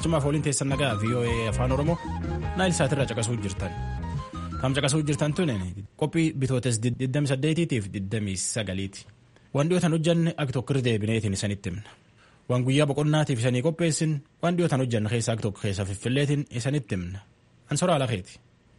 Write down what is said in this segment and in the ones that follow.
Barcumaaf waliin teessan nagaa VOA afaan Oromoo naayil saatirraa caqasuu jirtan. Kan caqasuu jirtan tun qophii bitootes 28tiif 29ti. Waan dhiyootan hojjanne akka tokko irra deebineetiin isanitti himna. Waan guyyaa boqonnaatiif isanii qopheessin waan dhiyootan hojjanne keessaa akka tokko keessa fiffilleetiin isanitti himna. Ansoraa alakeeti.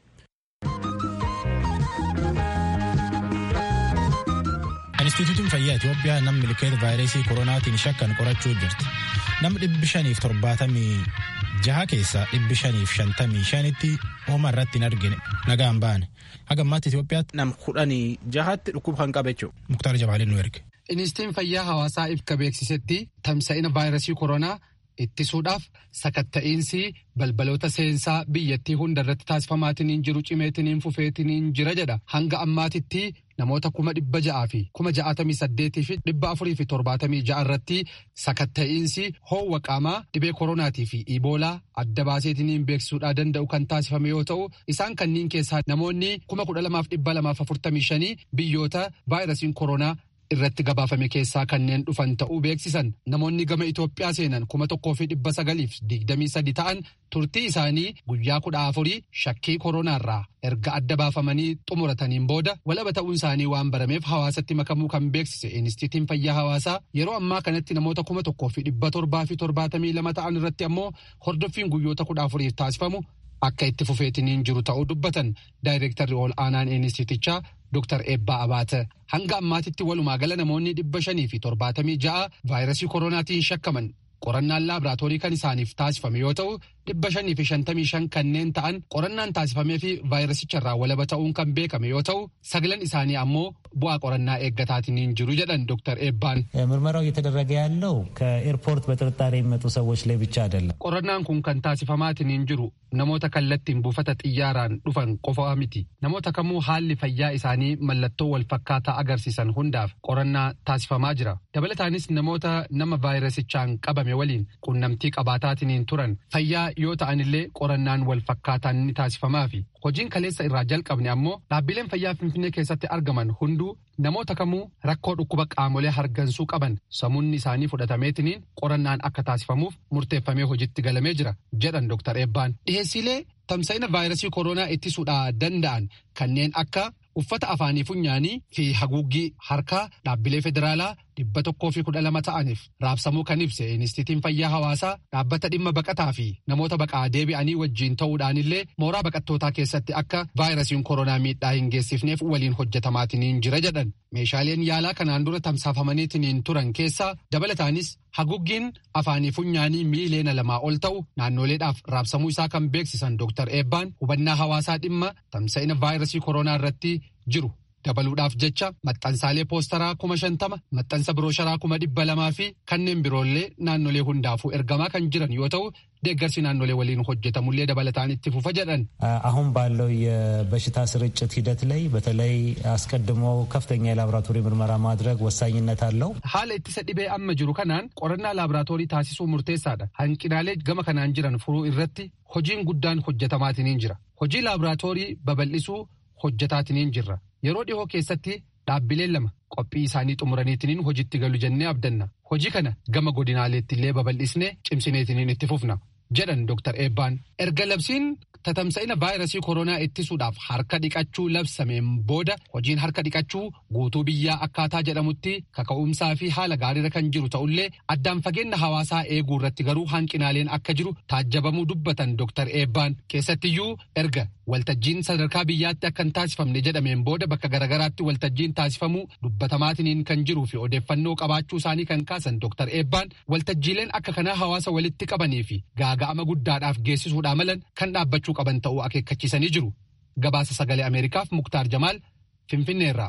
Inistituutiin fayyaa Itoophiyaa namni milkeeta vaayirasii koronaatiin shakkan qorachuu jirti. Namni dhibbi shaniif torbaatamii jaha keessaa dhibbi shaniif shantamii shanitti hooma irratti hin argine nagaan baane. Haga ammaatti Itoophiyaatti nam kudhanii jahatti dhukkuba kan qabe jechuudha. Muktaar Jabaalin nu erge. Inistituutiin fayyaa hawaasaa ibka beeksisetti tamsa'ina vaayirasii koronaa ittisuudhaaf sakatta'iinsi balbaloota seensaa biyyattii hunda irratti taasifamaatiin jiru cimeetiin fufeetiin jira jedha hanga ammaatitti namoota kuma dhibba ja'aa fi kuma ja'atamii saddeetii fi dhibba afurii fi torbaatamii ja'a irratti sakatta'iinsi hoowwa qaamaa dhibee koronaatii fi iboolaa adda baaseetiin beeksisuudhaa danda'u kan taasifame yoo ta'u isaan kanniin keessaa namoonni kuma kudha lamaaf dhibba lamaaf afurtamii shanii biyyoota vaayirasiin koronaa irratti gabaafame keessaa kanneen dhufan ta'uu beeksisan namoonni gama Itoophiyaa seenan kuma tokkoo fi dhibba sagaliif digdamii sadi ta'an turtii isaanii guyyaa kudha afurii shakkii koronaarraa erga adda baafamanii xumurataniin booda walaba ta'uun isaanii waan barameef hawaasatti makamuu kan beeksise inistitiin fayyaa hawaasaa yeroo ammaa kanatti namoota kuma tokkoo fi dhibba torbaa fi torbaatamii lama ta'an irratti ammoo hordoffiin guyyoota kudha afuriif taasifamu akka itti fufeetiniin jiru ta'uu dubbatan daayireektarri ol aanaan inistitichaa Dr. Eebbaa Abaate hanga ammaatitti walumaa gala namoonni dhibba shanii fi torbaatamii ja'a vaayirasii koronaatiin shakkaman qorannaan laaboraatoorii kan isaaniif taasifame yoo ta'u dhibba shanii fi shantamii shan kanneen ta'an qorannaan taasifamee fi vaayirasicharraa walaba ta'uun kan beekame yoo ta'u sagalan isaanii ammoo bu'aa qorannaa eeggataatiin jiru jedhan ዶክተር ኤባን ምርመራው እየተደረገ ያለው ከኤርፖርት በጥርጣሬ የሚመጡ ሰዎች ላይ ብቻ አይደለም። qorannaan kun kan taasifamaatiin jiru namoota kallattiin buufata xiyyaaraan dhufan qofa miti namoota kamuu haalli fayyaa isaanii mallattoo wal fakkaataa agarsiisan hundaaf qorannaa taasifamaa jira dabalataanis namoota nama vaayirasichaan qabame waliin qunnamtii qabaataatiin turan fayyaa yoo ta'anillee qorannaan wal fakkaataan ni taasifamaa fi hojiin kaleessa irraa jalqabne ammoo dhaabbileen fayyaa finfinnee keessatti argaman hunduu namoota kamuu rakkoo dhukkuba qaamolee hargansuu qaban samuunni isaanii fudhatameetiniin qorannaan akka taasifamuuf murteeffamee hojiitti galamee jira jedhan Dr. Eebbaan. Dhiheessiilee tamsa'ina vaayirasii koronaa ittisuudhaa danda'an kanneen akka uffata afaanii funyaanii fi haguuggii harkaa dhaabbilee federaalaa dhibba tokkoo fi kudha lama ta'aniif raabsamuu kan ibse inistitiin fayyaa hawaasaa dhaabbata dhimma baqataa fi namoota baqaa deebi'anii wajjiin ta'uudhaanillee mooraa baqattootaa keessatti akka vaayirasiin koronaa miidhaa hin geessifneef waliin hojjetamaatiin jira jedhan meeshaaleen yaalaa kanaan dura tamsaafamaniitiin turan keessaa dabalataanis haguuggiin afaanii funyaanii miileena lamaa ol ta'u naannoleedhaaf raabsamuu isaa kan beeksisan Dr. Eebbaan hubannaa hawaasaa dhimma tamsa'ina vaayirasii koronaa irratti jiru. dabaluudhaaf jecha maxxansaalee poostaraa kuma shantama maxxansa birooshara kuma dhibba lamaa fi kanneen biroollee naannolee hundaafuu ergamaa kan jiran yoo ta'u deeggarsi naannolee waliin hojjetamullee dabalataan itti fufa jedhan. አሁን ባለው የበሽታ ስርጭት ሂደት ላይ በተለይ አስቀድሞ ከፍተኛ የላቦራቶሪ ምርመራ ማድረግ ወሳኝነት አለው። haala ittisa dhibee amma jiru kanaan qorannaa laaboraatoorii taasisuu murteessaadha hanqinaalee gama kanaan jiran furuu irratti hojiin guddaan hojjetamaatiin jira hojii laaboraatoorii babal'isuu hojjetaatiin jirra. yeroo dhihoo keessatti dhaabbileen lama qophii isaanii xumuraniitiin hojiitti galu jennee abdanna hojii kana gama godinaaleetti illee babal'isnee cimsineetiin itti fufna jedhan Dr. Eebbaan erga labsiin tatamsa'ina vaayirasii koronaa ittisuudhaaf harka dhiqachuu labsameen booda hojiin harka dhiqachuu guutuu biyyaa akkaataa jedhamutti kaka'umsaa fi haala gaariirra kan jiru ta'ullee addaan fageenya hawaasaa eeguu irratti garuu hanqinaaleen akka jiru taajjabamuu dubbatan Dr. Eebbaan keessattiyyuu erga waltajjiin sadarkaa biyyaatti akka hin taasifamne jedhameen booda bakka garagaraatti waltajjiin taasifamuu dubbatamaatiin kan jiruu fi odeeffannoo qabaachuu isaanii kan kaasan Dr. Eebbaan waltajjiileen akka kanaa hawaasa walitti qabanii fi gaaga'ama guddaadhaaf geessisuudhaa malan kan dhaabbachuu qaban ta'uu akeekkachiisanii jiru. Gabaasa sagalee Ameerikaaf Muktaar Jamaal Finfinneerraa.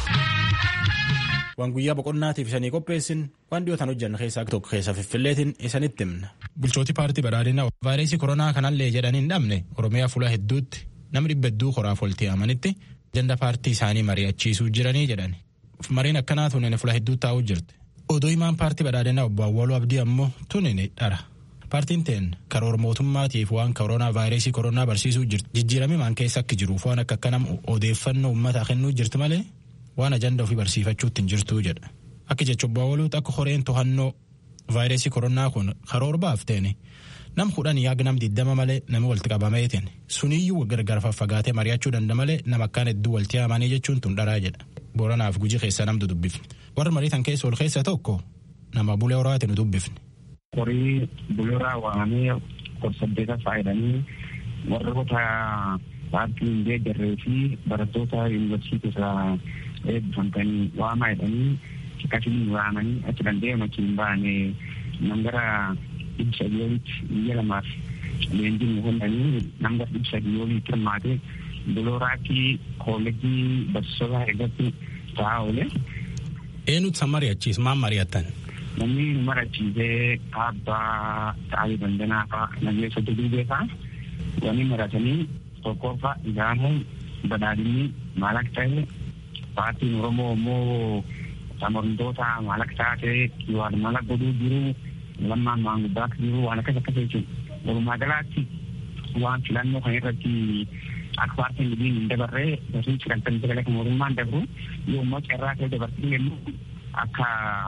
Waan guyyaa boqonnaatiif isanii qopheessin waan dhiyootaan hojjanne keessaa tokko keessa fiffilleetiin isanitti himna. Bulchooti paartii badhaadhinaa vaayirasii koronaa kanallee jedhanii hin dhabne Oromiyaa fuula hedduutti namni dhibba hedduu horaaf walitti amanitti ajanda paartii isaanii mari'achiisuu jiranii jedhani. Mariin akkanaa tunin fuula hedduu taa'uu jirti. Odoo himaan paartii badhaadhinaa obbo Awwaaluu Abdii ammoo tunin dhara. Paartiin teen karoora mootummaatiif waan koronaa vaayirasii koronaa barsiisuu jirti. Jijjiiramni maan keessa akka jiruuf waan akka kanam odeeffannoo uummataa kennuu jirti malee waan ajanda ofii barsiifachuutti hin jirtuu jedha. Akka jecha obbo Awwaluutti akka horeen to'annoo vaayirasii koronaa kun karoora baafteen nam kudhan yaaga nam diddama malee nami walitti qabameetiin suniyyuu gargar faffagaatee mari'achuu danda malee nama akkaan hedduu walitti haamanii jechuun tun dharaa jedha booranaaf guji keessa namtu dubbifne warra mariitan keessa ol keessa tokko nama bulee horaati nu dubbifne. Horii bulee horaa waamamee kor-saddeeta faayidanii warroota paartii hin deeggarree fi barattoota yuunivarsiitii irraa eebbifamtanii waamaa jedhanii akkasiin waamanii achi danda'e makiin baane nangara ibsa biyyoolitti biyya lamaaf leenjiin hundanii nangara ibsa biyyoolitti hirmaate bulooraatti koolejii barsiisota irratti ta'aa oole. Eenyutu san mari'achiis maal mari'attan? Namni nu marachiisee abbaa ta'anii dandanaa fa'a nageessa duduubee fa'a wani maratanii tokkoffaa ilaamuun badhaadhinni maal akka ta'e paartiin Oromoo immoo amantoota maal akka taate waan mala godhuu jiru lammaan maanguddaa akka jiru waan akkas akkas jechuudha. Walumaa galaatti waan filannoo kan irratti akka paartiin libiin hin dabarree barsiin sagantaan sagalee kan mootummaan dabru yoo immoo carraa ta'e dabartii jennu akka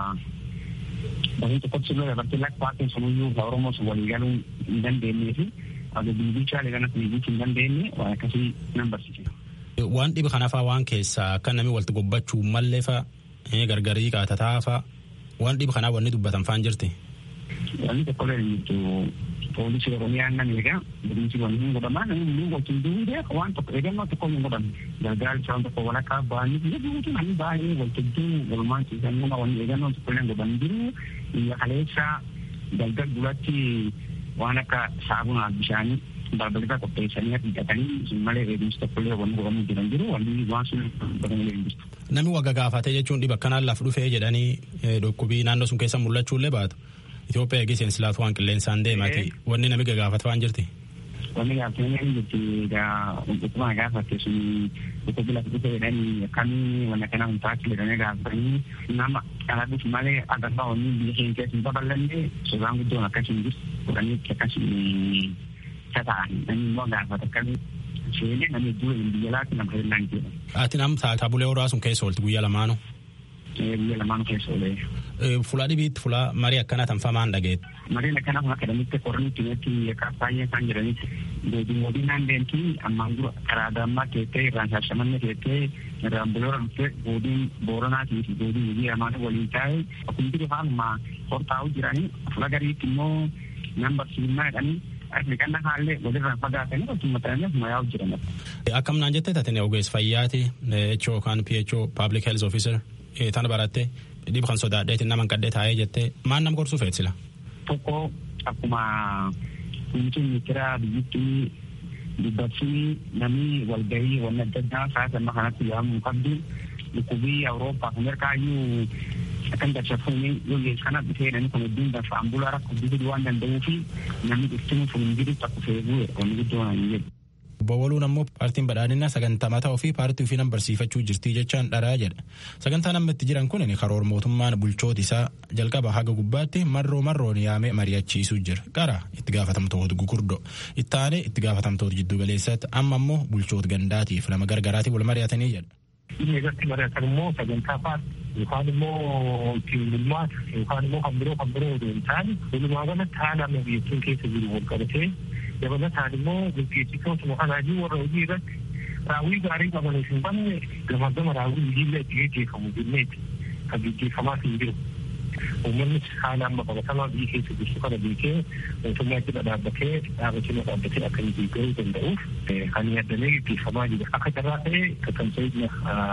barsiin tokkotti illee dabartii lakka paartiin sunuyyuu ka Oromoo sun walii galuu hin dandeenyee fi akka biibiichaa leeganas biibiichi hin dandeenye waan akkasii nan barsiise. Waan dhiba kanafaa waan keessaa akka namni walitti gobbachuu mallee fa'a gargarii qaatataa fa'a waan dhiba kanaa wanni dubbatan faan jirti. Wanni tokko illee jirtu poolisii Oromiyaa nan egaa bilinsi wanni hin godhamaa namni hunduu wajjin duudee waan tokko eegannoo tokko hin godhamu gargaarcha waan tokko walakkaa ba'anii biyya duutu namni baay'ee waltajjii walumaan ciisanii wanni eegannoo tokko illee godhan jiru biyya kaleessa galgal duratti waan akka saabunaaf bishaanii balbalata qopheessanii hidhatanii malee eegumsi tokkollee wanni godhamuu jiran jiru wanni waan sun godhamuu hin jirtu. Namni wagga gaafatee jechuun dhiba akkanaan laf dhufee jedhanii dhukkubii naannoo sun keessa mul'achuullee baatu. Itoophiyaa eegee seensilaatu waan qilleensaan deemaati. Wanni nami gagaafatu waan jirti. Wanni gaafatanii hin jirti dhukkubaa gaafatte sun dhukkubi lafa dhufe jedhanii akkamii wanna kana hin taatu jedhanii gaafatanii nama dhaladuuf malee agarraa wanni biyya keenya keessa hin babal'anne sodaan guddoon akkasii hin jirtu godhanii akkasii ta'an namni immoo gaafata akkamii seenee namni dura hin biyya laatti nama hirnaan jedha. Ati nam taabulee horaa sun keessa oolti guyyaa lamaanuu. Guyyaa lamaanuu keessa oolee. Fulaa dhibiitti fulaa marii akkana tanfamaan dhageet. Mariin akkana kun akadamitti qornitti irratti akka baay'ee isaan jedhanitti deebii mootii naan deemti ammaan dura karaa dammaa teettee irraan shaashamanne teettee irraan buloora dhuftee boodiin booranaatii fi boodiin hojii lamaan waliin taa'e hundi dhufaanuma hortaa'u jiranii fula gariitti immoo nan barsiifnaa jedhanii Afrikaan haallee walirraan fagaatanii akkuma ta'anii akkuma yaa'u jiran. Akkam naan jettee taatee ogeessa fayyaati HO yookaan PHO Public Health Officer tana barattee dhiba kan sodaadheetiin nama kadhee taa'ee jettee maal nama gorsuu feetsila. Tokko akkuma kunuunsuun ministeera biyyattii dubbachuun namni walgahii wanni adda addaa sa'aatii amma kanatti yaa'amuu qabdu dhukkubii Awurooppaa fi Ameerikaayyuu akkan dachafuun yoo kana dhufee namni kun hedduun dafa ambulaa rakkoo guddisuu waan danda'uu fi namni dhuftuun sun hin jiru takku feeguu wanni guddoo hin jedhu. Bowwaluun ammoo paartiin badhaadhinaa sagantaa mataa ofii paartii ofii nan barsiifachuu jirtii jechaan dharaa jedha. Sagantaan amma itti jiran kun karoora mootummaan bulchoota isaa jalqaba haga gubbaatti marroo marroon yaamee mari'achiisuu jira. Qara itti gaafatamtoota gugurdoo itti aanee itti gaafatamtoota jiddu galeessaatti amma ammoo bulchoota gandaatiif lama gargaraatii wal mari'atanii jedha. Inni irratti mari'atan immoo sagantaa paartii yookaan immoo ittiin bulmaata yookaan immoo kan biroo kan biroo odoo hin taane walumaa galatti haala amma biyyattiin keessa jiru wal qabatee dabalataan immoo gaggeessitootuma kanaayyuu warra hojii irratti raawwii gaarii qabaniif hin banne gama gama raawwii hojiillee itti gaggeeffamu jenneeti kan gaggeeffamaa hin jiru. Uummannis haala amma qabatamaa biyya keessa jirtu kana beekee mootummaa jala dhaabbatee dhaabbatee dhaabbatee akka inni deeggaruu danda'uuf kan yaadamee gaggeeffamaa jira. Akka carraa ta'ee kakkamsa'idna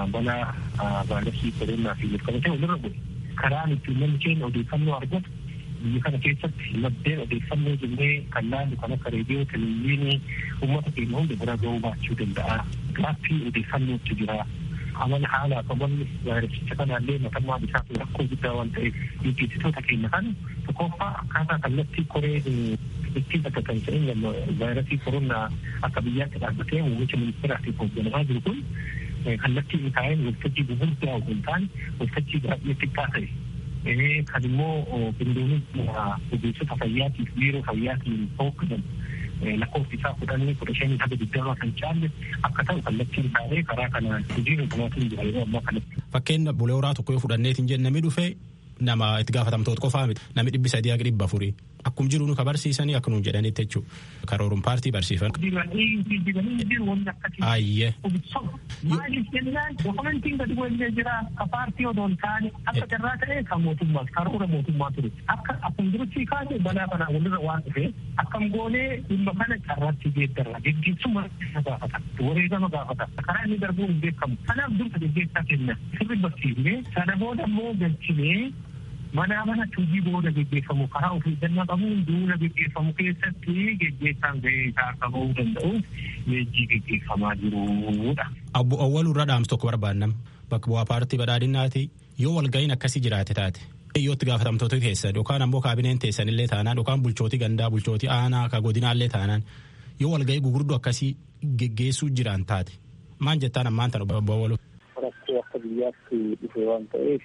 balaa vaayirasii koronaa fi qabatee walirra bu'e. Karaan ittiin namni keenya odeeffannoo argatu biyya kana keessatti maddeen odeeffannoo jennee kan laallu kan akka reediyoo televezyiinii uummata keenya hunda bira ga'uu baachuu danda'a. Gaaffii odeeffannootu jira. Amala haala qabanni vaayirasicha kanaallee matammaa isaa rakkoo guddaa waan ta'eef gaggeessitoota keenya kan tokkoffaa akkaataa kallattii koree ittiin akka kan ta'in vaayirasii koronaa akka biyyaatti dhaabbatee muummicha ministeeraatiif hoogganamaa jiru kun kallattii hin taa'in waltajjii gurguddaa hin taane waltajjii baay'ee xiqqaa ta'e kan immoo qindoominni ogeessota fayyaatiif biiroo fayyaatiin hoogganan lakkoofsi isaa kudhanii kudha shanii haga digdamaa kan caalle akka ta'u kallattiin taa'ee karaa kanaan hojii hundumaatiin jira yeroo ammaa kanatti. Fakkeenya bulee horaa tokko yoo fudhanneetiin jenne namni dhufee nama itti gaafatamtoota qofaa miti namni dhibbi sadii haga dhibba afurii Akkum jiru nu ka barsiisanii akka nuun jedhanitti jechuudha. Karooruun paartii barsiifan. Ayyee. Maaliif jennaan dokumentiin gadi bu'ee jira ka paartii odoo hin taane akka carraa ta'e kan mootummaa karoora mootummaa ture akka akkuma jirutti kaase balaa kana walirra waan dhufe akkam goonee dhimma kana carraatti geeddarra geggeessuma gaafata wareegama gaafata karaa inni darbuun hin beekamu kanaaf dursa geggeessaa kenna sirri barsiifnee sana booda immoo galchinee manaa mana hojii booda geggeeffamu karaa ofii eeggannaa qabuun duula geggeeffamu keessatti geggeessaan gahee isaa akka bahuu danda'uuf leenjii geggeeffamaa jirudha. Abbo Awwaluu irra dhaamsu tokko barbaannam bakka bu'aa paartii badhaadhinaati yoo walga'iin akkasii jiraate taate. Yoo itti gaafatamtoota keessan yookaan ammoo kaabineen teessan illee taanaan yookaan bulchootii gandaa bulchootii aanaa ka godinaallee taanaan yoo walga'ii gugurdoo akkasii geggeessuu jiran taate maan jettaan ammaan tan obbo Awwaluu. Rakkoo akka biyyaatti dhufe waan ta'eef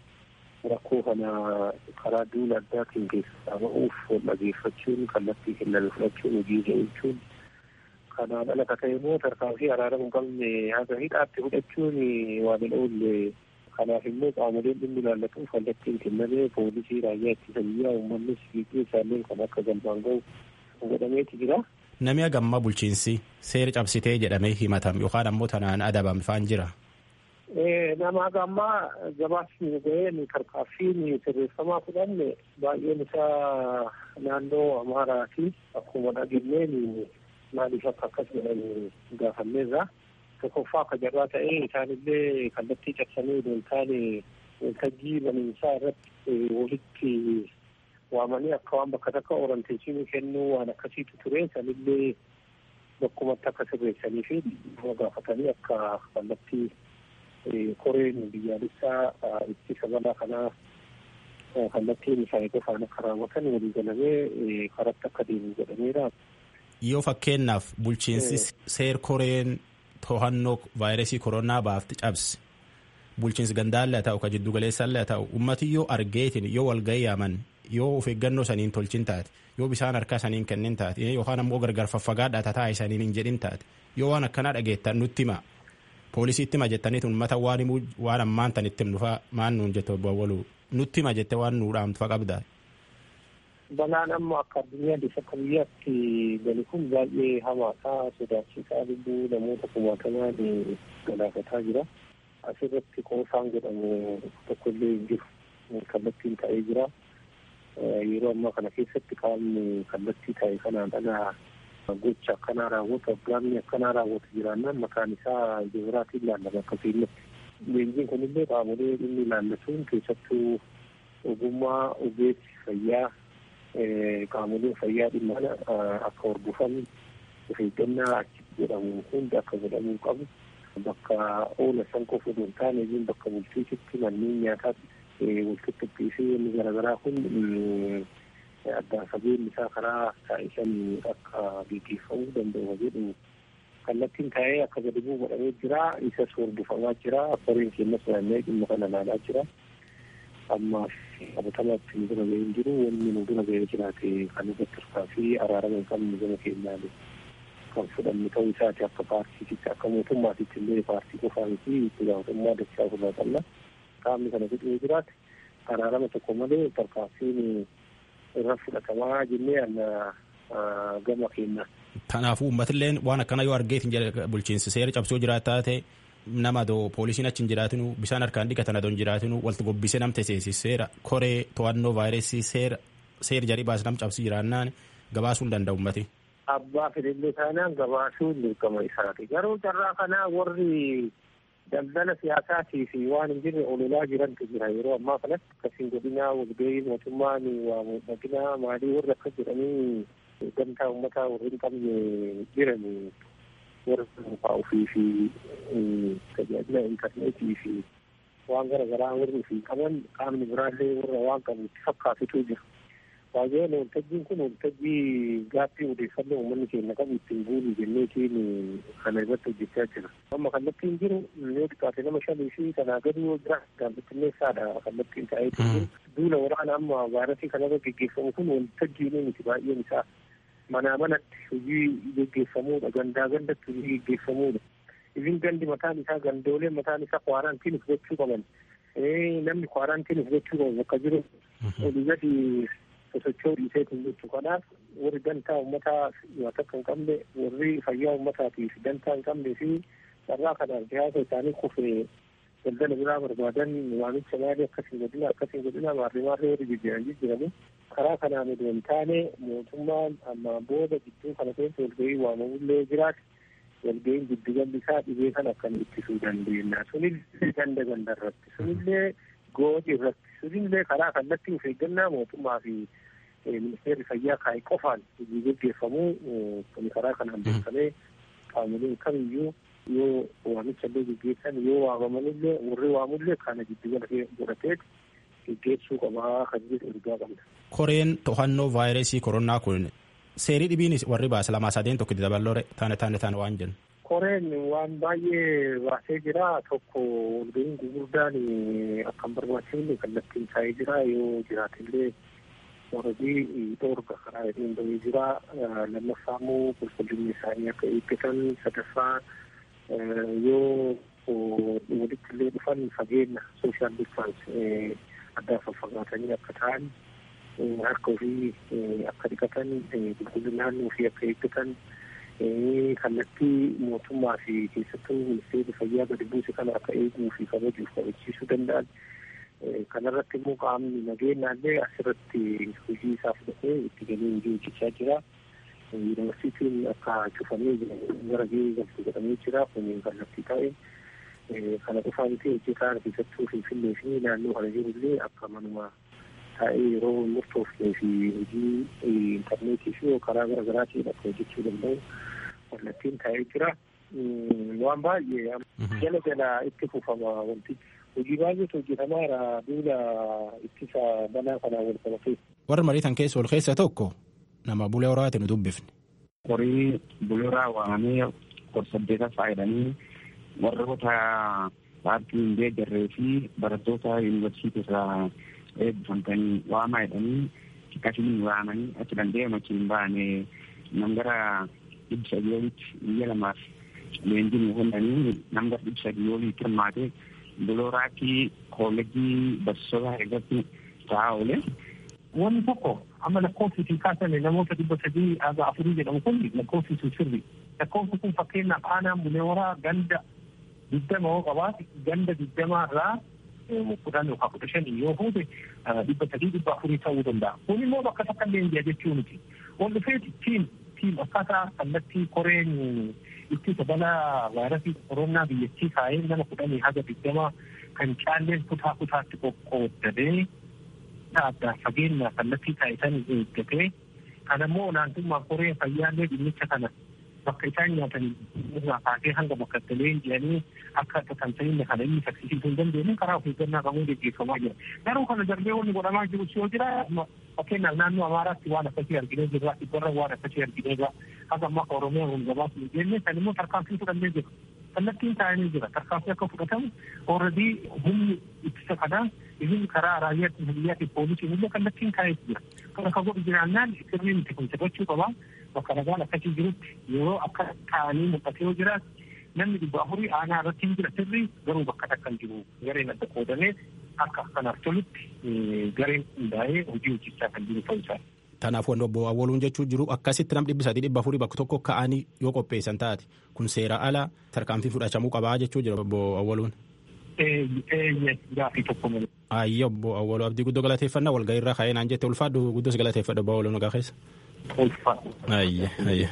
rakkoo kana karaa duula addaatiin keessaa ba'uuf dhageeffachuun kallattii kennan fudhachuun hojiirra oolchuun kanaan ala ka ta'e immoo tarkaanfii araarama hin qabne haga hidhaatti fudhachuun waan hin oolle kanaaf immoo qaamoleen dhimmi ilaallatuuf kallattiin kennamee poolisii raayyaa ittisa biyyaa uummannis fiigee isaalleen kan akka galmaan ga'u godhameeti jira. Namni hagammaa bulchiinsi seera cabsitee jedhamee himatam yookaan ammoo tanaan adabame faan jira. nama hagammaa gabaasni ga'een tarkaaffiin sirreeffamaa fudhanne baay'een isaa naannoo amaaraati akkuma dhageenyeen maaliif akka akkas jedhan gaafanneerra tokkoffaa akka jarraa ta'ee isaanillee kallattii cabsanii odoo hin taane waltajjii baniinsaa irratti walitti waamanii akka waan bakka takka oranteessinii kennuu waan akkasiitu ture sanillee bakkumatti akka sirreessanii fi nama gaafatanii akka kallattii koreen biyyaalessaa ittisa balaa kanaa kallattiin isaanii qofaan akka raawwatan walii galamee karatti akka deemu godhameera. Yoo fakkeenyaaf bulchiinsi seer koreen to'annoo vaayirasii koronaa baafti cabse bulchiinsi gandaallee haa ta'u ka jiddu galeessaallee haa ta'u ummati yoo argeetin yoo walgahii yaaman yoo of eeggannoo saniin tolchin taate yoo bishaan harkaa saniin kennin taate yookaan ammoo gargar faffagaadhaa tataa isaaniin hin jedhin taate yoo waan akkanaa dhageettan nutti hima poolisiitti hima jettaniit uummata waan himuu waan ammaan tan itti himnufaa maan nuun jette obbo Awwaluu nutti hima jette waan nuu dhaamtu qabdaa. Balaan amma akka addunyaattis akka biyyaatti gani kun baay'ee hamaadha sodaachisaa lubbuu namoota kumaatamaa galaafataa jira. Asirratti qoosaan godhamu tokkollee hin jiru kallattiin ta'ee jira. Yeroo ammaa kana keessatti qaamni kallattii ta'e kanaan dhala gocha akkanaa raawwatu aggaamni akkanaa raawwatu jiraannaan maqaan isaa jibiraatiin laallama akka fiinnatti. Leenjiin kunillee qaamolee dhimmi ilaallatuun keessattuu ogummaa ogeessi fayyaa qaamoleen fayyaa dhimma akka hordofan of eeggannaa achitti godhamu hundi akka godhamuu qabu. Bakka oola san qofa osoo hin taane iyyuu bakka bulchiisitti manneen nyaataatti walqixxuqqii fi inni garaagaraa kun addaan fageenyi isaa karaa taa'isan akka gaggeeffamuu danda'u jedhu kallattiin taa'ee akka gadi bu'u godhamee jira isas hordofamaa jira koreen keenyas naanna'ee dhimma kana ilaalaa jira ammaaf qabatamaatti nu dura ga'ee hin jiru wanni nu dura ga'ee jiraate kan irratti hirkaa fi araarama hin qabne gama keenyaan kan fudhannu ta'uu isaati akka paartiititti akka mootummaatitti illee paartii qofaa miti itti gaafatamummaa dachaa ofirraa qabna qaamni kana fixee jiraate araarama tokko malee tarkaanfiin irra fudhatamaa jennee anna gama keenya. Kanaafuu uummatilleen waan akkana yoo argeetin bulchiinsi seera cabsoo jiraataa ta'e nama adoo poolisiin achi hin jiraatinu bishaan harkaan dhiqatan adoo hin jiraatinu walitti gobbisee nam teseesi seera koree to'annoo vaayirasii seera seera jarii baas nam cabsi jiraannaan gabaasuu hin danda'u uummati. Abbaa fedhillee taanaan gabaasuun dirqama isaati. Garuu carraa kanaa warri daldala siyaasaatii fi waan hin jirre ololaa jirantu jira yeroo ammaa kanatti akkasiin godinaa walgahii mootummaan waa mul'atinaa maalii warri akkas jedhanii gamtaa uummataa warri hin qabne jiran warra dhuunfaa ofii fi tajaajila intarneetii fi waan gara garaa warri ofii qaban qaamni biraallee warra waan qabu itti fakkaatutu jira. Baay'een waltajjiin kun waltajjii gaaffii odeeffannoo uummanni keenya qabu ittiin guulu jenneetiin kana irratti hojjechaa jira. Amma kallattiin jiru yoo xiqqaate nama shanii fi kanaa gadi yoo jira gaazexeessaadha kallattiin ta'ee jiru. Duula waraana amma vaayirasii kanarra geggeeffamu kun waltajjiin miti baay'een isaa manaa manatti hojii geggeeffamuudha gandaa gandatti hojii geggeeffamuudha. Isin gandi mataan isaa gandoolee mataan isaa kwaaraantiin gochuu qaban. Namni kwaaraantiin gochuu qabu bakka jiru olii gadi sosochoo dhiiseetiin jechu kanaaf warri dantaa uummataa yoo takka hin qabne warri fayyaa uummataatiif dantaa hin qabne fi carraa kanaaf siyaasa isaanii kufee daldala biraa barbaadan waamicha maalii akkasiin godhina akkasiin godhina maarree maarree warri jijjiiran jijjiiranii karaa kanaan osoo hin taane mootummaan ammaan booda gidduu kana keessa walgahii waamamullee jiraate walgahiin giddugalli isaa dhibee kan akkam ittisuu dandeenya sunillee ganda ganda irratti sunillee gooti irratti sunillee karaa kallattii of eeggannaa mootummaa fi ministeerri fayyaa kaa'e qofaan hojii gaggeeffamuu kun karaa kanaan beekamee qaamoleen kamiyyuu yoo waamicha illee gaggeessan yoo waamamanillee warri waamullee kana giddugala godhateet gaggeessuu qabaa kan jedhu ergaa qabna. Koreen to'annoo vaayirasii koronaa kun seerii dhibiin warri baase lamaa sadeen tokko itti daballoore taane taane taane waan jennu. Koreen waan baay'ee baasee jira tokko walgahiin gurguddaan akkan barbaachifne kallattiin taa'ee jira yoo jiraatillee warrabii dhoorga karaa hedduun bahee jira lammaffaa immoo qulqullinni isaanii akka eeggatan sadaffaa yoo walitti illee dhufan fageenya sooshaal distaans addaan faffagaatanii akka ta'an harka ofii akka dhiqatan qulqullina naannoo ofii akka eeggatan kallattii mootummaa fi keessattuu ministeerri fayyaa gadi buuse kana akka eeguu fi kabajuuf kabachiisuu danda'an kanarratti immoo qaamni nageenyaallee asirratti hojii isaa fudhatee itti galee hojii hojjechaa jira. Yuunivarsiitiin akka cufamee gara gahee galtu godhamee jira kunniin kallattii ta'e kana qofaa miti hojjetaa keessattuu finfinnee fi naannoo kana jirullee akka manuma taa'ee yeroo murtoofnee fi hojii intarneetii fi karaa gara garaatiin akka hojjechuu danda'u kallattiin taa'ee jira. Waan baay'ee jala jala itti fufama wantichi. hojii baay'eetu hojjetamaara duula ittisa balaa kanaan wal qabatee. Warra mariitan keessa ol keessa tokko nama bulee horaati nu dubbifne. Horii bulee horaa waamamee kor-saddeeta faayidanii warroota paartii hin deeggarree fi barattoota yuunivarsiitii irraa eebbifamtanii waamaa jedhanii akkasiin waamanii achi danda'e machiin baane nam gara dhibba sadii olitti biyya lamaaf leenjii nu kennanii nam gara dhibba sadii olitti hirmaate bulooraatti koolejii barsiisota irratti ta'aa oole. Wanni tokko amma lakkoofsi kaasame namoota dhibba sadii haga afurii jedhamu kun lakkoofsi sun sirri. Lakkoofsi kun fakkeenyaaf aanaan buleewaraa ganda digdama yoo qabaate ganda digdamaa irraa kudhan yookaan kudha shanii yoo fuute dhibba sadii dhibba afurii ta'uu danda'a. Kun immoo bakka takka illee hin jechuu miti. Ol dhufeeti tiim tiim akkaataa kallattii koreen ittisa balaa vaayirasii koronaa biyyattii kaa'ee nama kudhanii haga digdama kan caalleen kutaa kutaatti qoqqooddatee adda fageenya kallattii taasisan eeggatee kan ammoo olaantummaa koreen fayyaallee dhimmicha kana bakka isaan nyaatan irraa kaasee hanga bakka galeen jedhanii akka tatamsa'inna kana inni saffisiisuu hin dandeenye karaa of eeggannaa qabuun gaggeeffamaa jira. Garuu kana darbee wanni godhamaa jiru yoo jira fakkeenyaaf naannoo Amaaraatti waan akkasii arginee jirra dhibbarra waan akkasii arginee jira haga amma akka Oromiyaa kun gabaasuu hin jenne kan immoo tarkaanfii fudhannee jira. Kallattiin taa'anii jira tarkaanfii akka fudhatamu ooradii humni ittisa kanaa isin karaa raayyaa biyyaatiif poolisiin illee kallattiin taa'ee jira. Kana ka godhu jiraannaan sirrii nuti kun sirrachuu qabaa. bakka nagaan akkasii jirutti yeroo akka ta'anii mul'ate yoo jiraat namni dhibba afurii aanaa irratti hin jira sirrii garuu bakka takka hin jiru gareen adda qoodamee akka kanaaf tolutti gareen hundaa'ee hojii hojjechaa kan jiru ta'uu isaa. Kanaaf wanti obbo Awwaluun jechuu jiru akkasitti nam dhibbi sadii dhibba afurii bakka tokko ka'anii yoo qopheessan taate kun seera ala tarkaanfii fudhachamuu qabaa jechuu jira obbo Awwaluun. Gaafii tokko malee. Ayya obbo Awwaluu abdii guddoo galateeffannaa walgahii irraa ka'ee naan jette ulfaadhu guddoos galateeffadha obbo Awwaluun nagaa keessa. Ulfaadhu. Ayya ayya.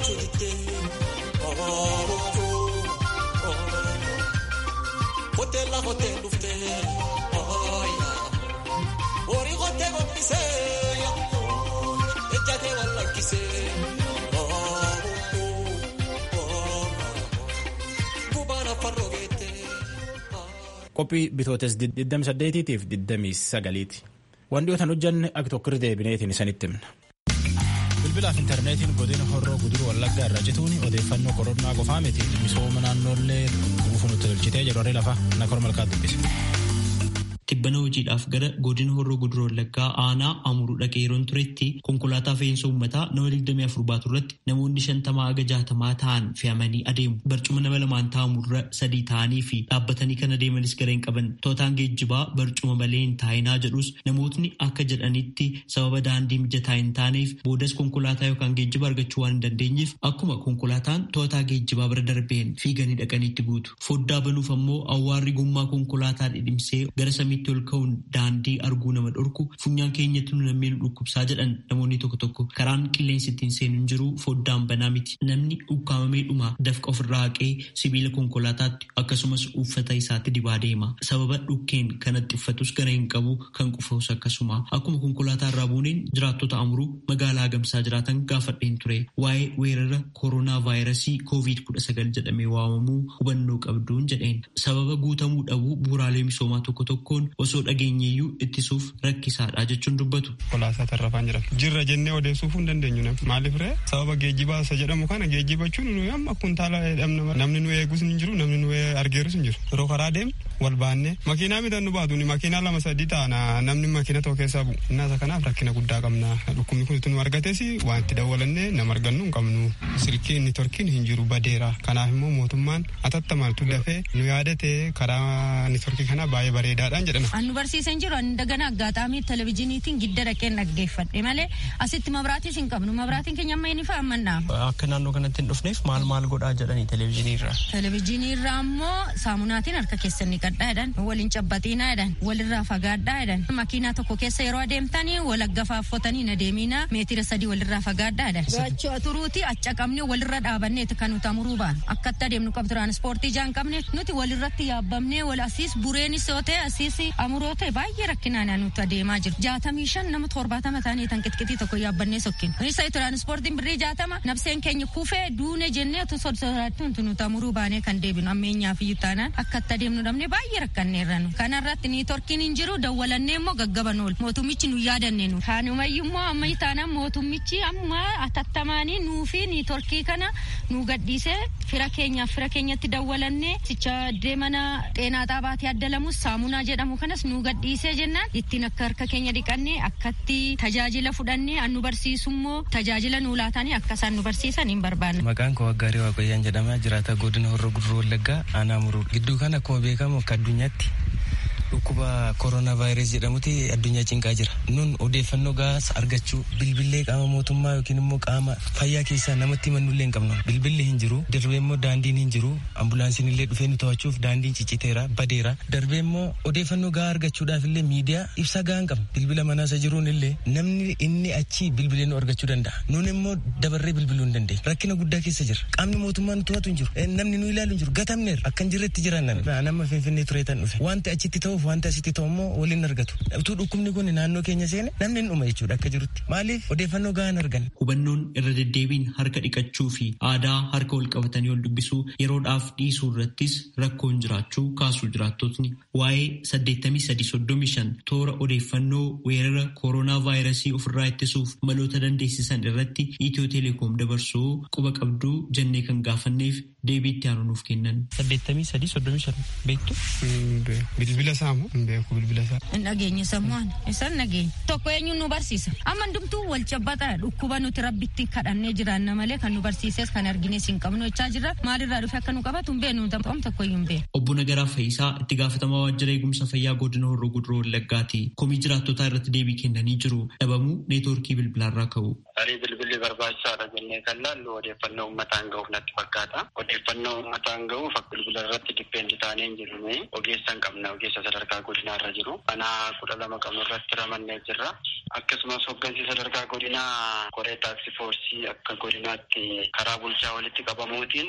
Hotel Jala kottee dhuftee horii kottee gombisee ejjatee wal lakkisee gubaan afaan rogeettee. qophii bitootes 28tiif 29ti waan dhiyootan hojjanne akka tokko deebineetiin isanitti himna. bilbilaaf intarneetiin godina horroo guduruu wallaggaa irra cituun odeeffannoo koronaa qofaa miti misooma naannoollee guutuu nutti tolchitee jedhu harree lafaa nakor malkaa dubbise. Tibbana hojiidhaaf gara godina horroo guduruu wallaggaa aanaa amuruu dhaqee yeroon turetti konkolaataa fe'iinsa uummataa nama 24 baatu irratti namoonni shantamaa haga jaatamaa ta'an fe'amanii adeemu. Barcuma nama lamaan taa'amurra sadii ta'anii fi dhaabbatanii kan adeemanis gara hin qaban. Tootaan geejjibaa barcuma malee hin taa'inaa jedhus namootni akka jedhanitti sababa daandii mijataa hin taaneef boodas konkolaataa yookaan geejjiba argachuu waan hin dandeenyeef akkuma konkolaataan tootaa geejjibaa bira darbeen fiiganii dhaqanitti guutu. Foddaa banuuf ammoo awwaarri gommaa konkolaataa dhidhimsee gara samiitti ol ka'uun daandii arguu nama dhorku funyaan keenyatti nu nammee nu dhukkubsaa jedhan namoonni tokko tokko karaan qilleensi ittiin seenu hin jiru foddaan banaa miti namni ukkaamamee dhuma dafqa ofirraa haqee sibiila konkolaataatti akkasumas uffata isaatti dibaa deema sababa dhukkeen kanatti uffatus gara hin qabu kan qufus akkasuma akkuma konkolaataa irraa buuneen jiraattota amuruu magaalaa gamsaa jiraatan gaafadheen ture waa'ee weerara kooroonaa vaayirasii koovid kudha sagal jedhamee waamamuu hubannoo qabduun jedheen sababa guutamuu dhabuu bu'uuraalee misoomaa tokko tokkoon osoo dhageenyeeyyuu ittisuuf rakkisaadha jechuun dubbatu. Kolaasaa tarrafaan jedhama. Jirra jennee odeessuuf hin dandeenyu namni. Maaliif ree sababa geejjibaa isa jedhamu kana geejjibachuun nuyi amma kuntaala dhabna namni nu eegus hin jiru namni nu argeerus hin jiru. Yeroo karaa deemu wal baannee makiinaa bitan nu baatu makiinaa lama sadii taana namni makiina tokko keessaa bu'u. Innaasa kanaaf rakkina guddaa qabna. Dhukkubni kun nu argates waan itti dawwalannee nama argannu hin qabnu. Silkiin inni torkiin hin jiru badeera. Kanaaf immoo mootummaan atattamaltu dafee nu yaadate karaa inni torkii kana baay'ee bareedaadhaan jedhama. Annu barsiisan jiru ani dagana aggaataamii televizyiiniitiin gidda dhaqeen dhaggeeffadhe malee asitti mabraatiis hin qabnu mabraatiin keenya amma inni fa'a amannaa. Akka naannoo kanatti hin dhufneef maal maal godhaa jedhanii televizyiinii irraa. Televizyiinii irraa ammoo saamunaatiin harka keessan ni qadhaa jedhan waliin cabbaxiinaa jedhan walirraa fagaadhaa jedhan makiinaa tokko keessa yeroo adeemtanii wal aggafaaffatanii na deemiina meetira sadii walirraa fagaadhaa jedhan. Gachoo turuuti acca qabne walirra dhaabanneeti kan nuti amuruu baan akkatti adeemnu qabu tiraanspoortii jaan qabne nuti walirratti yaabbamnee wal asiis bureenis yoo ta'e asiis amuroo ta'e baay'ee rakkinaan nuti adeemaa jiru. Jaatamii shan nama torbaatama ta'anii tan qixqitii tokko yaabbannee sokkinu. Isa tiraanspoortiin birrii jaatama nabseen keenya kufee duune jennee tu sodaattu nuti amuruu baanee kan deebinu ammeenyaaf iyyuu taanaan akkatti adeemnu dhabne baay'ee rakkanneerra nu. Kanarratti ni torkiin hin jiru dawwalannee immoo gaggaban oolu. Mootummichi nu yaadanne nu. Kaanumayyuu immoo amma taanaan mootummichi amma atattamaanii nuu fi ni torkii kana nu gadhiisee fira keenyaaf fira keenyatti dawwalannee sicha deemana xeenaa xaabaatti addalamus saamunaa jedhamu kanas nu gadhiisee jennaan ittiin akka harka keenya dhiqannee akkatti tajaajila fudhannee an nu barsiisummoo tajaajila nu laatanii akka isaan nu barsiisan hin barbaanne. Maqaan koo Waggaarii Waaqayyaan jedhama jiraata godina Horroo Guduruu Wallaggaa aanaa muruu gidduu kana akkuma beekamu akka addunyaatti dhukkuba kooroonaa vaayirasii jedhamuti addunyaa cinqaa jira. Nun odeeffannoo gaas argachuu bilbillee qaama mootummaa yookiin immoo qaama fayyaa keessaa namatti himannullee hin qabnu. Bilbilli hin jiru. Darbee immoo daandiin hin jiru. Ambulaansiin illee dhufee nu to'achuuf daandiin cicciteera badeera. Darbee immoo odeeffannoo gaa argachuudhaaf illee miidiyaa ibsa gaa hin qabnu. Bilbila manaa isa jiruun illee namni inni achi bilbilee nu argachuu danda'a. Nun immoo dabarree bilbiluu hin dandeenya. Rakkina guddaa keessa jira. Qaamni mootummaa nu to'atu hin jiru. Namni nu ilaalu hin jiru. Gatamneera. Akka hin jirretti jiran nama finfinnee tureetan dhufe. Wanti achitti ta'uuf wanti asitti ta'u immoo waliin argatu. Utuu dhukkubni kun naannoo keenya seene namni hin dhuma jechuudha akka jirutti. Maaliif odeeffannoo gahaan argan. Hubannoon irra deddeebiin harka dhiqachuu fi aadaa harka wal qabatanii wal dubbisuu yeroodhaaf dhiisuu irrattis rakkoon jiraachuu kaasuu jiraattotni waa'ee 8335 toora odeeffannoo weerara kooroonaa vaayirasii ofirraa ittisuuf maloota dandeessisan irratti Itiyoo Teleekoom dabarsuu quba qabduu jennee kan gaafanneef deebii itti aanuuf kennan. 8335 beektu? Bilbila saamu hin beeku bilbila isaa. Hin dhageenye sammuun isaan dhageenya. Tokko eenyuun nu barsiisa. Amma hundumtuu wal cabbataa dhukkuba nuti rabbitti kadhannee jiraanna malee kan nu barsiises kan argines hin qabnu jechaa jirra. Maalirraa dhufe akka nu qabatu hin beeknu ta'um tokko iyyuu hin beeknu. Obbo Nagaraa Fayyisaa itti gaafatamaa waajjira eegumsa fayyaa godina Horroo Guduroo Wallaggaati. Komii jiraattotaa irratti deebii kennanii jiru. Dhabamuu neetwoorkii bilbilaarraa ka'u. Tarii bilbilli barbaachisaadha jennee kan laallu odeeffannoo uummataan ga'uuf natti fakkaata. Odeeffannoo uummataan ga'uuf bilbila irratti dippeendii taanee hin jirre ogeessa hin qabna ogeessa sadarkaa godinaa irra jiru. Mana kudha lama qabnu irratti ramannee jirra. Akkasumas hooggansi sadarkaa godinaa koree taaksii foorsii akka godinaatti karaa bulchaa walitti qabamuutiin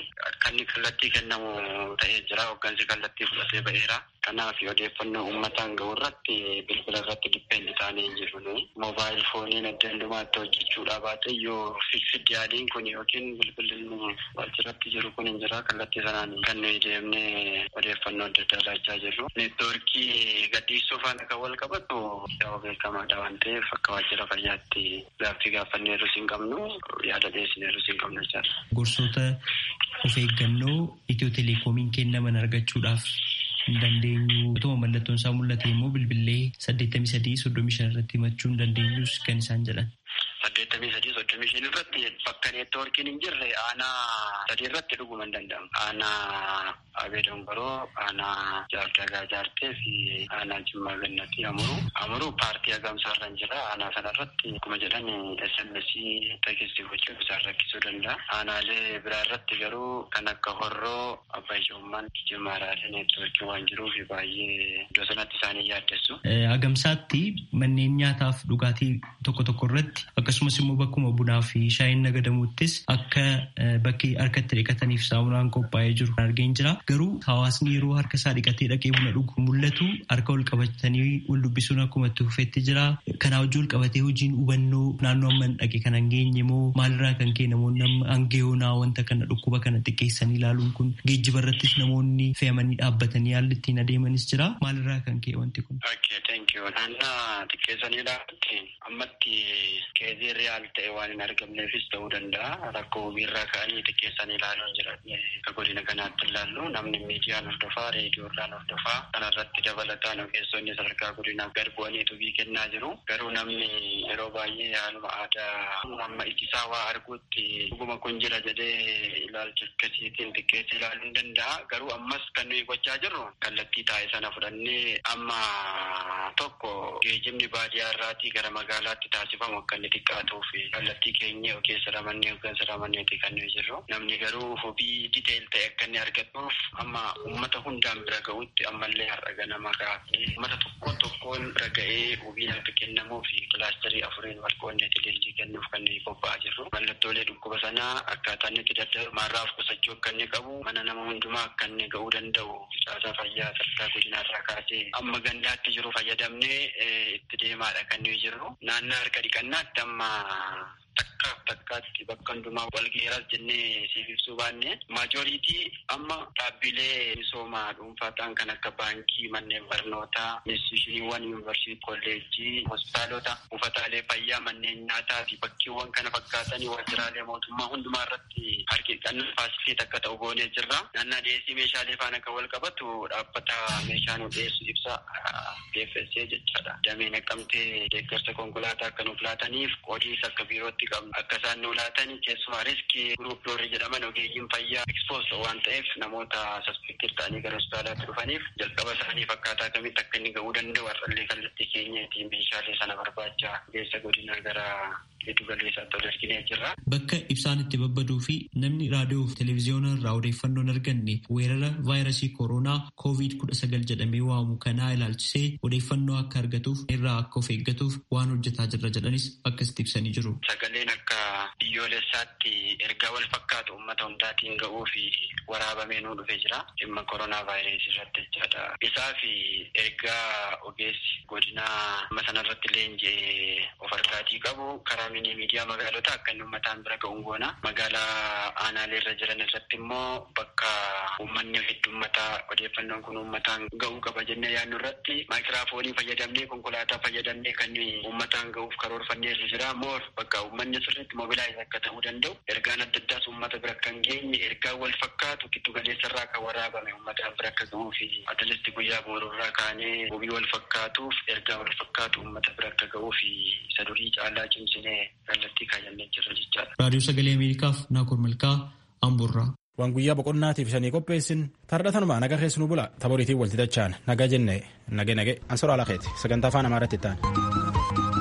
Kan kallattii kennamu ta'ee jira. Hooggansi kallattii fudhatee ba'eera. Kanaaf odeeffannoo uummataan gahu irratti bilbila irratti dippendi taanee hin jiru. Moobaayil fooniin adda addumaatti hojjechuudha baate yoo fiksidi yaaliin kun yookiin bilbilli waajjiratti jiru kun hin jira. Kallattii sanaan kan nuyi deemnee odeeffannoo adda addaa laachaa jirru. Neetwoorkii gadhiisuu faana kan wal qabatu yoo beekamaadha waan ta'eef akka waajjira fayyaatti gaaffii gaafanneerus hin qabnu yaada dhiyeessineerus hin qabnu jechaadha. Gorsoota of eeggannoo itiyoo telekoomiin kennaman argachuudhaaf hin dandeenyu. Utuma mallattoon isaa mul'ate immoo bilbilee saddeettamii sadii soddomii shan irratti himachuu hin dandeenyus kan isaan jedhan. saddeettamii sadii soddomii shan irratti bakka neetwoorkiin hin jirre aanaa sadii irratti dhuguma hin danda'amu. Aanaa Abee Dongoroo, aanaa Jaardagaa Jaartee fi aanaa Jimmaa Gannatii Amuruu. Amuruu paartii hagamsaa irra hin jira. Aanaa sana irratti akkuma jedhan SMS teekistii gochuuf isaan rakkisuu danda'a. Aanaalee biraa irratti garuu kan akka Horroo, Abbaa Ijoommaan, Jimmaaraalee neetwoorkii waan jiruuf baay'ee iddoo sanatti isaanii yaaddessu. Hagamsaatti manneen nyaataaf dhugaatii tokko tokko irratti akkasumas immoo bakkuma bunaa fi shaayiin nagadamuuttis akka bakki harkatti dhiqataniif saamunaan qophaa'ee jiru argeen jira. Garuu hawaasni yeroo harka isaa dhiqatee dhaqee buna dhugu mul'atu harka ol qabatanii wal dubbisuun akkuma itti fufeetti jira. Kanaa wajjin wal qabatee hojiin hubannoo naannoo amma hin dhaqe kan hangeenye moo maalirraa kan ka'e namoonni amma hangeyoonaa wanta kana dhukkuba kana xiqqeessanii ilaaluun kun geejjiba irrattis namoonni fe'amanii dhaabbatanii haalli ittiin adeemanis jira. Maalirraa kan ka'e wanti kun? Naannaa xiqqeessanii ilaalutti ammatti keezii riyaal ta'e waan hin argamneefis ta'uu danda'a. Rakkoo hojiirraa ka'anii xiqqeessanii ilaaluun jira. Akka godina kanaatti ilaallu namni miidiyaan hordofaa, reediyoodhaan hordofaa kanarratti dabalataan ogeessonni sadarkaa godinaa gad bu'anii tubii kennaa jiru. Garuu namni yeroo baay'ee haaluma aadaa amma ijisaa waa arguutti dhuguma kun jira jedhee ilaalcha akkasiitiin xiqqeessee ilaaluu hin danda'a. Garuu ammas kan nuyi gochaa jirru kallattii taa'e sana fudhannee amma tokko geejjibni baadiyyaa irraatii gara magaalaatti taasifamu akka inni xiqqaatuuf kallattii keenya keessa ramannee hoggansa ramanneeti kan nuyi jirru. Namni garuu hubii diteel ta'e akka inni argatuuf amma uummata hundaan bira ga'utti ammallee har'a ganama kaafee uummata tokkoon tokkoon bira ga'ee hubiin akka kennamuuf kilaasterii afuriin wal qoonneeti leenjii kennuuf kan nuyi qophaa'aa jirru. Mallattoolee dhukkuba sanaa akkaataa inni itti daddarbu maarraaf qusachuu akka inni qabu mana nama hundumaa akka inni ga'uu danda'u caasaa fayyaa sadarkaa godinaarraa kaasee amma gandaatti jiru fayyadamnee itti deemaadha kan nuyi jirru. Naannoo harka dhiqannaatti amma takka takkaatti bakka hundumaa wal geeraas jennee siif ibsuu baanne maajoriitii amma dhaabbilee misoomaa dhuunfaa ta'an kan akka baankii manneen barnootaa institushiniiwwan yuunivarsiitii kolleejjii hospitaalota buufataalee fayyaa manneen nyaataa fi bakkeewwan kana fakkaatanii waajjiraalee mootummaa hundumaa irratti harki dhiqannaa faasilitii akka ta'u goonee jirra. Naannaa dhiyeessii meeshaalee faana kan wal qabatu dhaabbata meeshaa nu dhiyeessu ibsa DFSA jechaadha. Damee naqamtee deeggarsa konkolaataa akka nuuf laataniif qoodiis akka biirootti akka isaan nu laatan keessumaa riskii guruup doorri jedhaman ogeeyyiin fayyaa ekspoos waan ta'eef namoota saspektir ta'anii gara hospitaalaatti dhufaniif jalqaba isaanii fakkaataa kamitti akka inni ga'uu danda'u har'allee kallattii keenyaatiin meeshaalee sana barbaacha geessa godinaa gara giddu galeessaatti ol erginee jirra. Bakka ibsaan itti babbaduu fi namni raadiyoo fi televezyiyoona irraa odeeffannoo hin arganne weerara vaayirasii kooroonaa koovid kudha sagal jedhamee waamu kanaa ilaalchisee odeeffannoo akka argatuuf irraa akka of eeggatuuf waan hojjetaa jirra jedhanis akkasitti ibsanii jiru. Sagaleen akka biyyoolessaatti ergaa wal fakkaatu uummata hundaatiin ga'uu fi waraabamee nuu dhufee jira. Dhimma koronaa vaayirasii irratti jechaadha. Isaa fi ergaa ogeessi godinaa amma sanarratti leenji'ee of argaatii qabu karaa mini miidiyaa magaalota akka inni uummataan bira ga'uun goona. Magaalaa aanaalee irra jiran irratti immoo bakka uummanni heddummataa odeeffannoon kun uummataan ga'uu qaba jennee yaadnu irratti maayikiraafoonii fayyadamnee konkolaataa fayyadamnee kan uummataan ga'uuf karoorfannee jira. Moor bakka uummanni sirriitti mobilaayiz akka ta'uu danda'u ergaan adda addaas uummata bira kan geenye ergaa wal fakkaatu giddu galeessarraa kan waraabame uummataan bira akka ga'uu fi atalisti guyyaa boorurraa kaanee hobii wal fakkaatuuf ergaa wal fakkaatu uummata bira akka ga'uu fi isa durii caalaa cimsinee kallattii kaayannee jirra jechaadha. Raadiyoo Sagalee Ameerikaaf Naakoor Malkaa Amburraa. Waan guyyaa boqonnaatiif isanii qopheessin tardhatanumaa naga keessanuu bula taboriitiin walti dachaan naga jenne nage nage ansoraa lakeeti sagantaa afaan amaaraatti ta'an.